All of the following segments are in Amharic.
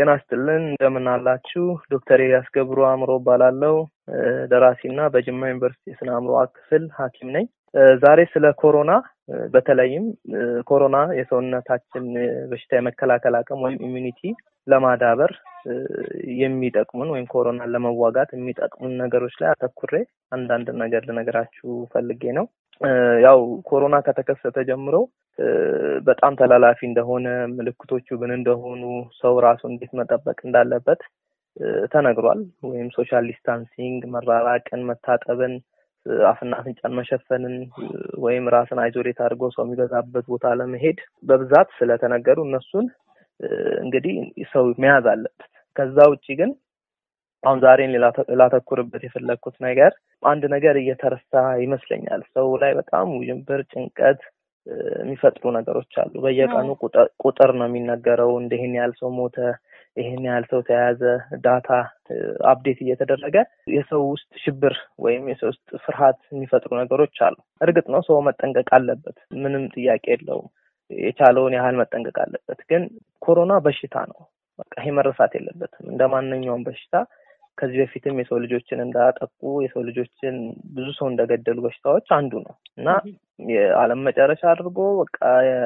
ጤና ይስጥልን እንደምን አላችሁ? ዶክተር ኤልያስ ገብሩ አእምሮ እባላለሁ። ደራሲና በጅማ ዩኒቨርሲቲ የስነ አእምሮ ክፍል ሐኪም ነኝ። ዛሬ ስለ ኮሮና በተለይም ኮሮና የሰውነታችን በሽታ የመከላከል አቅም ወይም ኢሚኒቲ ለማዳበር የሚጠቅሙን ወይም ኮሮናን ለመዋጋት የሚጠቅሙን ነገሮች ላይ አተኩሬ አንዳንድ ነገር ልነግራችሁ ፈልጌ ነው። ያው ኮሮና ከተከሰተ ጀምሮ በጣም ተላላፊ እንደሆነ ምልክቶቹ ምን እንደሆኑ ሰው ራሱ እንዴት መጠበቅ እንዳለበት ተነግሯል። ወይም ሶሻል ዲስታንሲንግ፣ መራራቅን፣ መታጠብን፣ አፍና አፍንጫን መሸፈንን ወይም ራስን አይዞሌት አድርጎ ሰው የሚበዛበት ቦታ ለመሄድ በብዛት ስለተነገሩ እነሱን እንግዲህ ሰው መያዝ አለበት። ከዛ ውጭ ግን አሁን ዛሬን ላተኩርበት የፈለግኩት ነገር አንድ ነገር እየተረሳ ይመስለኛል። ሰው ላይ በጣም ውዥንብር፣ ጭንቀት የሚፈጥሩ ነገሮች አሉ። በየቀኑ ቁጥር ነው የሚነገረው። እንደ ይህን ያህል ሰው ሞተ፣ ይህን ያህል ሰው ተያዘ፣ ዳታ አፕዴት እየተደረገ የሰው ውስጥ ሽብር ወይም የሰው ውስጥ ፍርሃት የሚፈጥሩ ነገሮች አሉ። እርግጥ ነው ሰው መጠንቀቅ አለበት፣ ምንም ጥያቄ የለውም። የቻለውን ያህል መጠንቀቅ አለበት። ግን ኮሮና በሽታ ነው። በቃ ይሄ መረሳት የለበትም። እንደ ማንኛውም በሽታ ከዚህ በፊትም የሰው ልጆችን እንዳጠቁ የሰው ልጆችን ብዙ ሰው እንደገደሉ በሽታዎች አንዱ ነው እና የዓለም መጨረሻ አድርጎ በቃ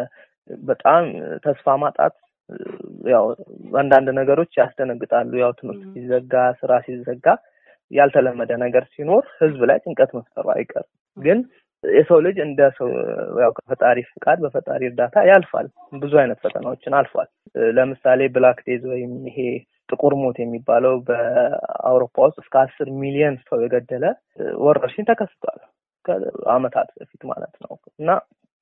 በጣም ተስፋ ማጣት ያው አንዳንድ ነገሮች ያስደነግጣሉ። ያው ትምህርት ሲዘጋ፣ ስራ ሲዘጋ ያልተለመደ ነገር ሲኖር ህዝብ ላይ ጭንቀት መፍጠሩ አይቀርም። ግን የሰው ልጅ እንደ ሰው ያው ከፈጣሪ ፍቃድ በፈጣሪ እርዳታ ያልፋል። ብዙ አይነት ፈተናዎችን አልፏል። ለምሳሌ ብላክ ዴዝ ወይም ይሄ ጥቁር ሞት የሚባለው በአውሮፓ ውስጥ እስከ አስር ሚሊዮን ሰው የገደለ ወረርሽኝ ተከስቷል ከአመታት በፊት ማለት ነው እና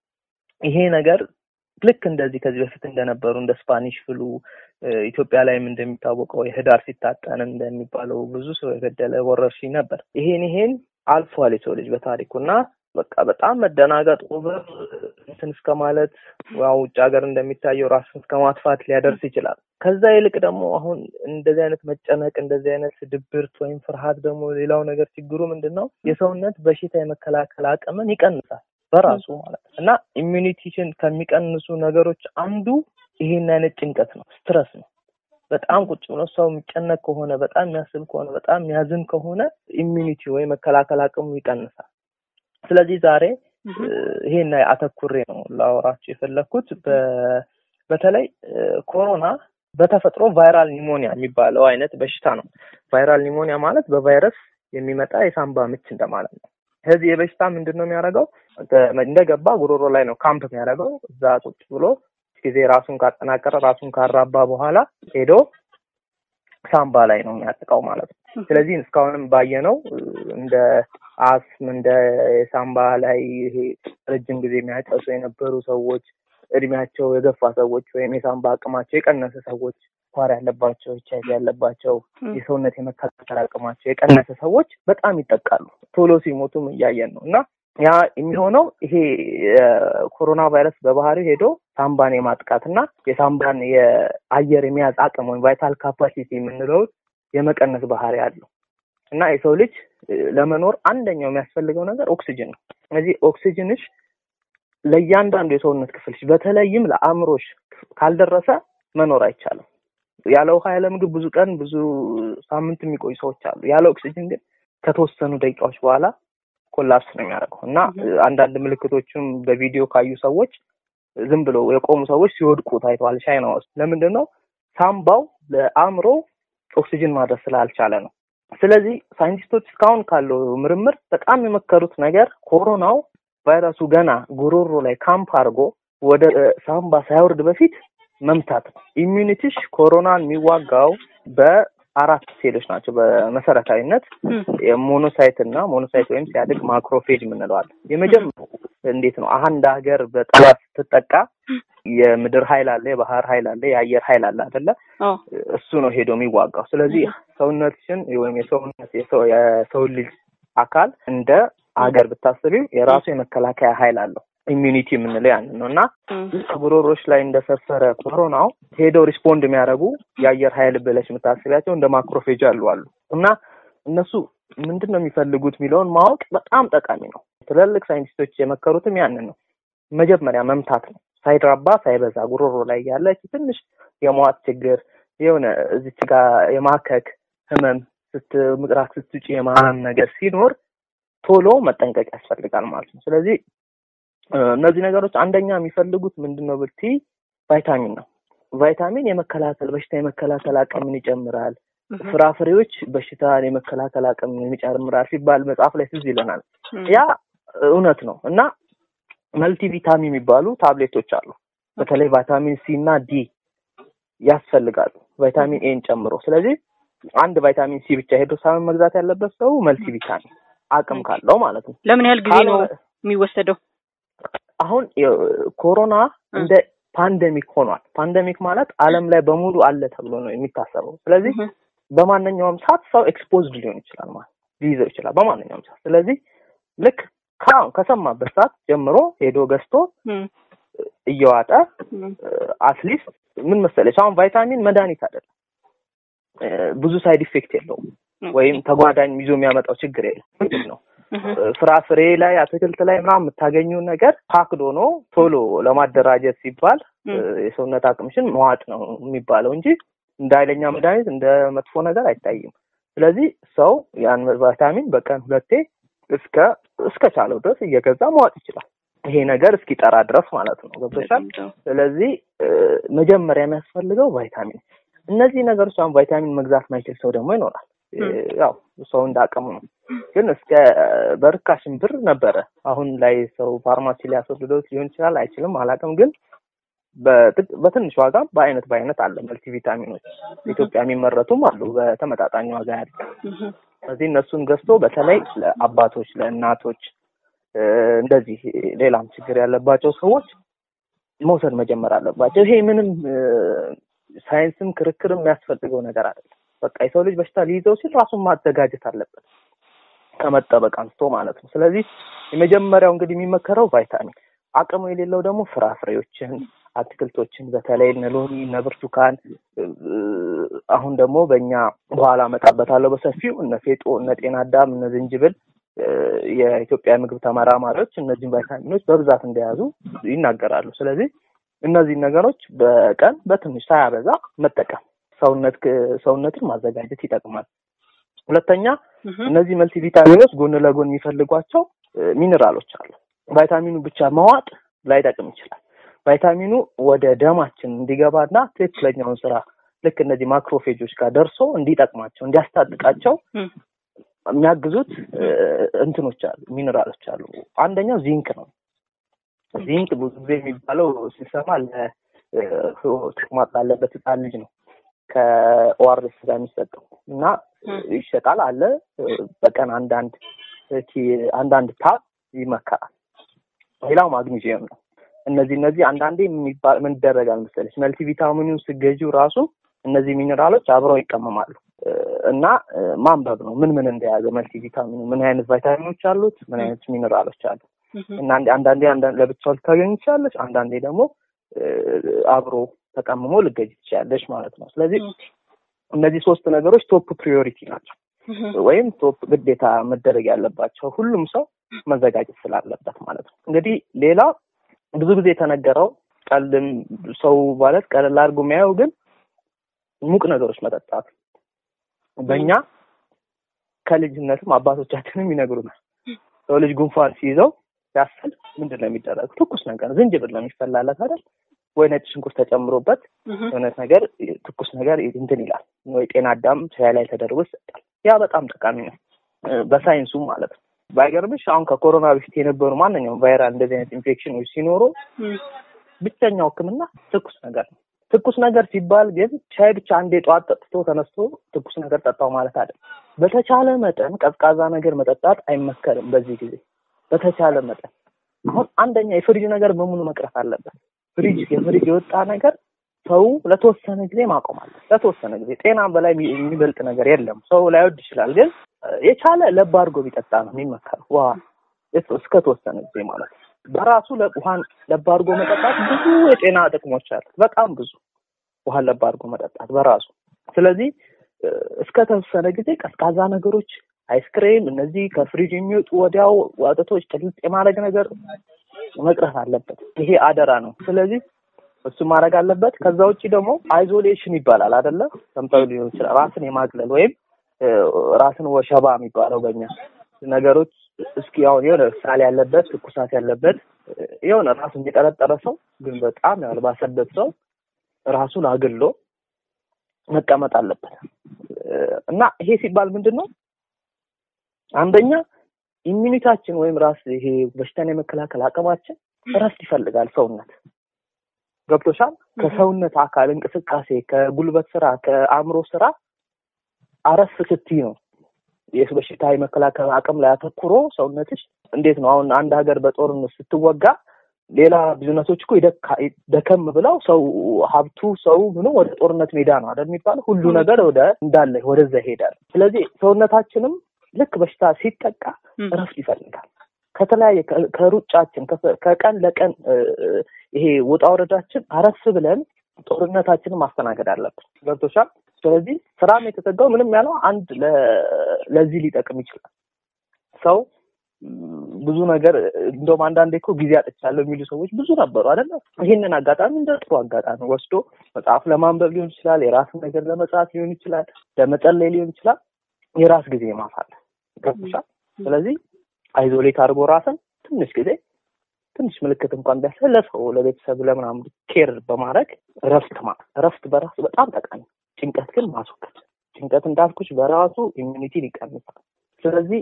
ይሄ ነገር ልክ እንደዚህ ከዚህ በፊት እንደነበሩ እንደ ስፓኒሽ ፍሉ ኢትዮጵያ ላይም እንደሚታወቀው የህዳር ሲታጠን እንደሚባለው ብዙ ሰው የገደለ ወረርሽኝ ነበር። ይሄን ይሄን አልፏል የሰው ልጅ በታሪኩ እና በቃ በጣም መደናገጥ ኦቨር እንትን እስከ ማለት ያው ውጭ ሀገር እንደሚታየው ራስን እስከ ማጥፋት ሊያደርስ ይችላል። ከዛ ይልቅ ደግሞ አሁን እንደዚህ አይነት መጨነቅ እንደዚህ አይነት ድብርት ወይም ፍርሃት ደግሞ ሌላው ነገር ችግሩ ምንድን ነው? የሰውነት በሽታ የመከላከል አቅምን ይቀንሳል በራሱ ማለት ነው እና ኢሚኒቲሽን ከሚቀንሱ ነገሮች አንዱ ይሄን አይነት ጭንቀት ነው፣ ስትረስ ነው። በጣም ቁጭ ብሎ ሰው የሚጨነቅ ከሆነ በጣም የሚያስብ ከሆነ በጣም የሚያዝን ከሆነ ኢሚኒቲ ወይም መከላከል አቅሙ ይቀንሳል። ስለዚህ ዛሬ ይሄን አተኩሬ ነው ላወራችሁ የፈለግኩት። በተለይ ኮሮና በተፈጥሮ ቫይራል ኒሞኒያ የሚባለው አይነት በሽታ ነው። ቫይራል ኒሞኒያ ማለት በቫይረስ የሚመጣ የሳምባ ምች እንደማለት ነው። ስለዚህ የበሽታ ምንድን ነው የሚያደርገው? እንደገባ ጉሮሮ ላይ ነው ካምፕ የሚያደርገው። እዛ ቁጭ ብሎ ጊዜ ራሱን ካጠናቀረ ራሱን ካራባ በኋላ ሄዶ ሳምባ ላይ ነው የሚያጠቃው ማለት ነው። ስለዚህ እስካሁንም ባየነው እንደ አስም እንደ የሳምባ ላይ ይሄ ረጅም ጊዜ የሚያጨሱ የነበሩ ሰዎች፣ እድሜያቸው የገፋ ሰዎች ወይም የሳምባ አቅማቸው የቀነሰ ሰዎች፣ ስኳር ያለባቸው፣ ኤች አይቪ ያለባቸው፣ የሰውነት የመከላከል አቅማቸው የቀነሰ ሰዎች በጣም ይጠቃሉ። ቶሎ ሲሞቱም እያየን ነው እና ያ የሚሆነው ይሄ የኮሮና ቫይረስ በባህሪው ሄዶ ሳምባን የማጥቃት እና የሳምባን የአየር የመያዝ አቅም ወይም ቫይታል ካፓሲቲ የምንለውን የመቀነስ ባህሪ አለው እና የሰው ልጅ ለመኖር አንደኛው የሚያስፈልገው ነገር ኦክሲጅን ነው። ስለዚህ ኦክሲጅንሽ ለእያንዳንዱ የሰውነት ክፍልሽ በተለይም ለአእምሮሽ ካልደረሰ መኖር አይቻልም። ያለ ውሃ ያለ ምግብ ብዙ ቀን ብዙ ሳምንት የሚቆዩ ሰዎች አሉ። ያለ ኦክሲጅን ግን ከተወሰኑ ደቂቃዎች በኋላ ኮላፕስ ነው የሚያደርገው እና አንዳንድ ምልክቶችም በቪዲዮ ካዩ ሰዎች ዝም ብሎ የቆሙ ሰዎች ሲወድቁ ታይተዋል። ቻይና ውስጥ ለምንድን ነው? ሳምባው ለአእምሮ ኦክሲጅን ማድረስ ስላልቻለ ነው። ስለዚህ ሳይንቲስቶች እስካሁን ካለው ምርምር በጣም የመከሩት ነገር ኮሮናው ቫይረሱ ገና ጉሮሮ ላይ ካምፕ አድርጎ ወደ ሳምባ ሳይወርድ በፊት መምታት ነው። ኢሚዩኒቲሽ ኮሮናን የሚዋጋው በአራት ሴሎች ናቸው በመሰረታዊነት የሞኖሳይት እና ሞኖሳይት ወይም ሲያድግ ማክሮፌጅ የምንለዋለን። የመጀመሪያው እንዴት ነው አንድ ሀገር በጠላት ስትጠቃ የምድር ኃይል አለ፣ የባህር ኃይል አለ፣ የአየር ኃይል አለ አይደለ? እሱ ነው ሄዶ የሚዋጋው። ስለዚህ ሰውነትሽን ወይም የሰውነት የሰው ልጅ አካል እንደ ሀገር ብታስቢው የራሱ የመከላከያ ኃይል አለው። ኢሚዩኒቲ የምንለው ያንን ነው እና ጉሮሮች ላይ እንደሰፈረ ኮሮናው ሄደው ሪስፖንድ የሚያደርጉ የአየር ኃይል ብለሽ የምታስቢያቸው እንደ ማክሮፌጅ አሉ አሉ እና እነሱ ምንድን ነው የሚፈልጉት የሚለውን ማወቅ በጣም ጠቃሚ ነው። ትልልቅ ሳይንቲስቶች የመከሩትም ያንን ነው። መጀመሪያ መምታት ነው። ሳይድራባ ሳይበዛ ጉሮሮ ላይ ያለች ትንሽ የመዋጥ ችግር የሆነ እዚች ጋር የማከክ ህመም ስት ምቅራቅ ስትውጪ የማህመም ነገር ሲኖር ቶሎ መጠንቀቅ ያስፈልጋል ማለት ነው። ስለዚህ እነዚህ ነገሮች አንደኛ የሚፈልጉት ምንድን ነው ብቲ ቫይታሚን ነው። ቫይታሚን የመከላከል በሽታ የመከላከል አቅምን ይጨምራል። ፍራፍሬዎች በሽታን የመከላከል አቅምን ይጨምራል ሲባል መጽሐፍ ላይ ትዝ ይለናል። ያ እውነት ነው እና መልቲ ቪታሚን የሚባሉ ታብሌቶች አሉ። በተለይ ቫይታሚን ሲ እና ዲ ያስፈልጋሉ ቫይታሚን ኤን ጨምሮ። ስለዚህ አንድ ቫይታሚን ሲ ብቻ ሄዶ ሳይሆን መግዛት ያለበት ሰው መልቲ ቪታሚን አቅም ካለው ማለት ነው። ለምን ያህል ጊዜ ነው የሚወሰደው? አሁን ኮሮና እንደ ፓንደሚክ ሆኗል። ፓንደሚክ ማለት ዓለም ላይ በሙሉ አለ ተብሎ ነው የሚታሰበው። ስለዚህ በማንኛውም ሰዓት ሰው ኤክስፖዝድ ሊሆን ይችላል ማለት ሊይዘው ይችላል በማንኛውም ሰዓት። ስለዚህ ልክ ከአሁን ከሰማበት ሰዓት ጀምሮ ሄዶ ገዝቶ እየዋጠ አትሊስት ምን መሰለች አሁን ቫይታሚን መድኃኒት አይደለም፣ ብዙ ሳይድ ኢፌክት የለውም ወይም ተጓዳኝ ይዞ የሚያመጣው ችግር የለም። ምንድን ነው ፍራፍሬ ላይ አትክልት ላይ ምናምን የምታገኘው ነገር ፓክድ ሆኖ ቶሎ ለማደራጀት ሲባል የሰውነት አቅምሽን መዋጥ ነው የሚባለው እንጂ እንደ ኃይለኛ መድኃኒት እንደ መጥፎ ነገር አይታይም። ስለዚህ ሰው ያን ቫይታሚን በቀን ሁለቴ እስከ እስከ ቻለው ድረስ እየገዛ መዋጥ ይችላል። ይሄ ነገር እስኪጠራ ድረስ ማለት ነው። ገብቶሻል? ስለዚህ መጀመሪያ የሚያስፈልገው ቫይታሚን። እነዚህ ነገሮች አሁን ቫይታሚን መግዛት ማይችል ሰው ደግሞ ይኖራል። ያው ሰው እንዳቅሙ ነው። ግን እስከ በርካሽም ብር ነበረ። አሁን ላይ ሰው ፋርማሲ ሊያስወስደው ሊሆን ይችላል፣ አይችልም፣ አላውቅም። ግን በትንሽ ዋጋ በአይነት በአይነት አለ መልቲ ቪታሚኖች ኢትዮጵያ የሚመረቱም አሉ በተመጣጣኝ ዋጋ ያለ። ስለዚህ እነሱን ገዝቶ በተለይ ለአባቶች፣ ለእናቶች እንደዚህ ሌላም ችግር ያለባቸው ሰዎች መውሰድ መጀመር አለባቸው። ይሄ ምንም ሳይንስም ክርክርም የሚያስፈልገው ነገር አይደለም። በቃ የሰው ልጅ በሽታ ሊይዘው ሲል ራሱን ማዘጋጀት አለበት ከመጠበቅ አንስቶ ማለት ነው። ስለዚህ የመጀመሪያው እንግዲህ የሚመከረው ቫይታሚን፣ አቅሙ የሌለው ደግሞ ፍራፍሬዎችን፣ አትክልቶችን በተለይ እነ ሎሚ፣ እነ ብርቱካን አሁን ደግሞ በእኛ በኋላ እመጣበታለሁ በሰፊው እነ ፌጦ፣ እነ ጤና አዳም፣ እነ ዝንጅብል የኢትዮጵያ ምግብ ተመራማሪዎች እነዚህን ቫይታሚኖች በብዛት እንደያዙ ይናገራሉ። ስለዚህ እነዚህን ነገሮች በቀን በትንሽ ሳያበዛ መጠቀም ሰውነት ሰውነትን ማዘጋጀት ይጠቅማል። ሁለተኛ እነዚህ መልቲ ቪታሚኖች ጎን ለጎን የሚፈልጓቸው ሚኔራሎች አሉ። ቫይታሚኑ ብቻ መዋጥ ላይጠቅም ይችላል። ቫይታሚኑ ወደ ደማችን እንዲገባና ትክክለኛውን ስራ ልክ እነዚህ ማክሮፌጆች ጋር ደርሶ እንዲጠቅማቸው እንዲያስታጥቃቸው የሚያግዙት እንትኖች አሉ፣ ሚኔራሎች አሉ። አንደኛው ዚንክ ነው። ዚንክ ብዙ ጊዜ የሚባለው ሲሰማ ለተቅማጥ ላለበት ህፃን ልጅ ነው ከኦአርኤስ ጋር የሚሰጠው እና ይሸጣል አለ በቀን አንዳንድ አንዳንድ ታብ ይመከራል። ሌላው ማግኒዚየም ነው። እነዚህ እነዚህ አንዳንዴ ምን ይደረጋል መሰለች መልቲ ቪታሚኑን ስገዢው ራሱ እነዚህ ሚኔራሎች አብረው ይቀመማሉ እና ማንበብ ነው ምን ምን እንደያዘ መልቲ ቪታሚኑ ምን አይነት ቫይታሚኖች አሉት፣ ምን አይነት ሚኔራሎች አሉ እና አንዳንዴ ለብቻው ልታገኝ ትችላለች፣ አንዳንዴ ደግሞ አብሮ ተቀምሞ ልገጅ ትችላለች ማለት ነው። ስለዚህ እነዚህ ሶስት ነገሮች ቶፕ ፕሪዮሪቲ ናቸው ወይም ቶፕ ግዴታ መደረግ ያለባቸው ሁሉም ሰው መዘጋጀት ስላለበት ማለት ነው። እንግዲህ ሌላ ብዙ ጊዜ የተነገረው ቀልም ሰው ማለት ቀለል አድርጎ የሚያየው ግን ሙቅ ነገሮች መጠጣት በእኛ ከልጅነትም አባቶቻችንም ይነግሩናል። ሰው ልጅ ጉንፋን ሲይዘው ሲያስል ምንድን ነው የሚደረገው? ትኩስ ነገር ዝንጅብል ነው የሚፈላለት አይደል? ወይ ነጭ ሽንኩርት ተጨምሮበት የሆነ ነገር ትኩስ ነገር እንትን ይላል። ወይ ጤና አዳም ሻይ ላይ ተደርጎ ይሰጣል። ያ በጣም ጠቃሚ ነው በሳይንሱ ማለት ነው። ባይገርምሽ አሁን ከኮሮና በፊት የነበሩ ማንኛውም ቫይራል እንደዚህ አይነት ኢንፌክሽኖች ሲኖሩ ብቸኛው ሕክምና ትኩስ ነገር ነው። ትኩስ ነገር ሲባል ግን ሻይ ብቻ አንዴ ጠዋት ጠጥቶ ተነስቶ ትኩስ ነገር ጠጣው ማለት አይደለም። በተቻለ መጠን ቀዝቃዛ ነገር መጠጣት አይመከርም በዚህ ጊዜ በተቻለ መጠን። አሁን አንደኛ የፍሪጅ ነገር በሙሉ መቅረት አለበት። ፍሪጅ የፍሪጅ የወጣ ነገር ሰው ለተወሰነ ጊዜ ማቆም አለ። ለተወሰነ ጊዜ ጤና በላይ የሚበልጥ ነገር የለም። ሰው ላይወድ ይችላል፣ ግን የቻለ ለብ አድርጎ ቢጠጣ ነው የሚመከረው። ውሃ እስከ ተወሰነ ጊዜ ማለት ነው። በራሱ ውሃን ለብ አድርጎ መጠጣት ብዙ የጤና ጥቅሞች አሉት። በጣም ብዙ ውሃን ለብ አድርጎ መጠጣት በራሱ። ስለዚህ እስከ ተወሰነ ጊዜ ቀዝቃዛ ነገሮች፣ አይስክሬም፣ እነዚህ ከፍሪጅ የሚወጡ ወዲያው ወተቶች ጥልጥ የማድረግ ነገር መቅረት አለበት። ይሄ አደራ ነው። ስለዚህ እሱ ማድረግ አለበት። ከዛ ውጭ ደግሞ አይዞሌሽን ይባላል አይደለ? ሰምተው ሊሆን ይችላል። ራስን የማግለል ወይም ራስን ወሸባ የሚባለው በእኛ ነገሮች እስኪ አሁን የሆነ ሳል ያለበት ትኩሳት ያለበት የሆነ ራሱን የጠረጠረ ሰው ግን በጣም ያልባሰበት ሰው ራሱን አግሎ መቀመጥ አለበት እና ይሄ ሲባል ምንድን ነው አንደኛ ኢሚኒታችን ወይም ራስ ይሄ በሽታን የመከላከል አቅማችን እረፍት ይፈልጋል። ሰውነት ገብቶሻል። ከሰውነት አካል እንቅስቃሴ፣ ከጉልበት ስራ፣ ከአእምሮ ስራ አረፍ ስትይ ነው የስ በሽታ የመከላከል አቅም ላይ አተኩሮ ሰውነትሽ እንዴት ነው አሁን አንድ ሀገር በጦርነት ስትወጋ ሌላ ቢዝነሶች እኮ ደከም ብለው ሰው ሀብቱ ሰው ምኑ ወደ ጦርነት ሜዳ ነው አይደል የሚባለው። ሁሉ ነገር ወደ እንዳለ ወደዛ ይሄዳል። ስለዚህ ሰውነታችንም ልክ በሽታ ሲጠቃ እረፍት ይፈልጋል። ከተለያየ ከሩጫችን ከቀን ለቀን ይሄ ውጣ ወረዳችን አረፍ ብለን ጦርነታችንን ማስተናገድ አለብን። ገብቶሻል? ስለዚህ ስራም የተዘጋው ምንም ያለው አንድ ለዚህ ሊጠቅም ይችላል። ሰው ብዙ ነገር እንደውም አንዳንዴ እኮ ጊዜ አጥቻለሁ የሚሉ ሰዎች ብዙ ነበሩ አይደለ? ይህንን አጋጣሚ እንደ ጥሩ አጋጣሚ ወስዶ መጽሐፍ ለማንበብ ሊሆን ይችላል፣ የራስን ነገር ለመጽሐፍ ሊሆን ይችላል፣ ለመጸለይ ሊሆን ይችላል። የራስ ጊዜ ማሳለፍ ገብቶሻል? ስለዚህ አይዞሌት አድርጎ ራስን ትንሽ ጊዜ ትንሽ ምልክት እንኳን ቢያስለ ለሰው ለቤተሰብ ለምናምን ኬር በማድረግ እረፍት ማለት እረፍት በራሱ በጣም ጠቃሚ፣ ጭንቀት ግን ማስወገድ። ጭንቀት እንዳልኩሽ በራሱ ኢሚኒቲን ይቀንሳል። ስለዚህ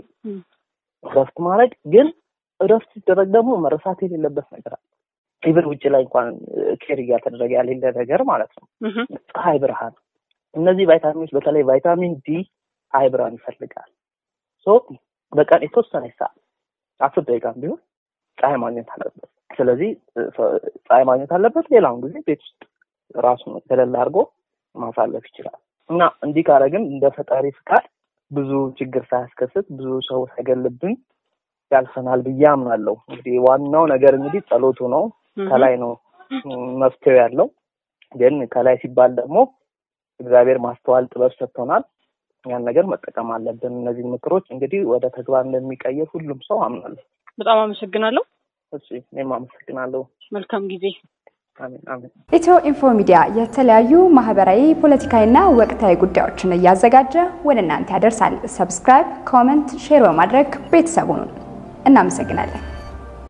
እረፍት ማድረግ ግን እረፍት ሲደረግ ደግሞ መረሳት የሌለበት ነገር አለ። ኢቨን ውጭ ላይ እንኳን ኬር እያተደረገ ያሌለ ነገር ማለት ነው። ፀሐይ ብርሃን፣ እነዚህ ቫይታሚኖች በተለይ ቫይታሚን ዲ ፀሐይ ብርሃን ይፈልጋል። ሶ በቀን የተወሰነ ሰዓት አስር ደቂቃ ቢሆን ፀሐይ ማግኘት አለበት። ስለዚህ ፀሐይ ማግኘት አለበት። ሌላውን ጊዜ ቤት ውስጥ ራሱን ገለል አድርጎ ማሳለፍ ይችላል እና እንዲህ ካረግን እንደ ፈጣሪ ፍቃድ ብዙ ችግር ሳያስከስት ብዙ ሰው ሳይገልብን ያልፈናል ብዬ አምናለሁ። እንግዲህ ዋናው ነገር እንግዲህ ጸሎቱ ነው። ከላይ ነው መፍትሄው ያለው። ግን ከላይ ሲባል ደግሞ እግዚአብሔር ማስተዋል ጥበብ ሰጥቶናል። ያን ነገር መጠቀም አለብን። እነዚህ ምክሮች እንግዲህ ወደ ተግባር እንደሚቀየር ሁሉም ሰው አምናለሁ። በጣም አመሰግናለሁ። እሺ፣ እኔም አመሰግናለሁ። መልካም ጊዜ። አሜን አሜን። ኢትዮ ኢንፎ ሚዲያ የተለያዩ ማህበራዊ፣ ፖለቲካዊና ወቅታዊ ጉዳዮችን እያዘጋጀ ወደ እናንተ ያደርሳል። ሰብስክራይብ፣ ኮመንት፣ ሼር በማድረግ ቤተሰቡን እናመሰግናለን።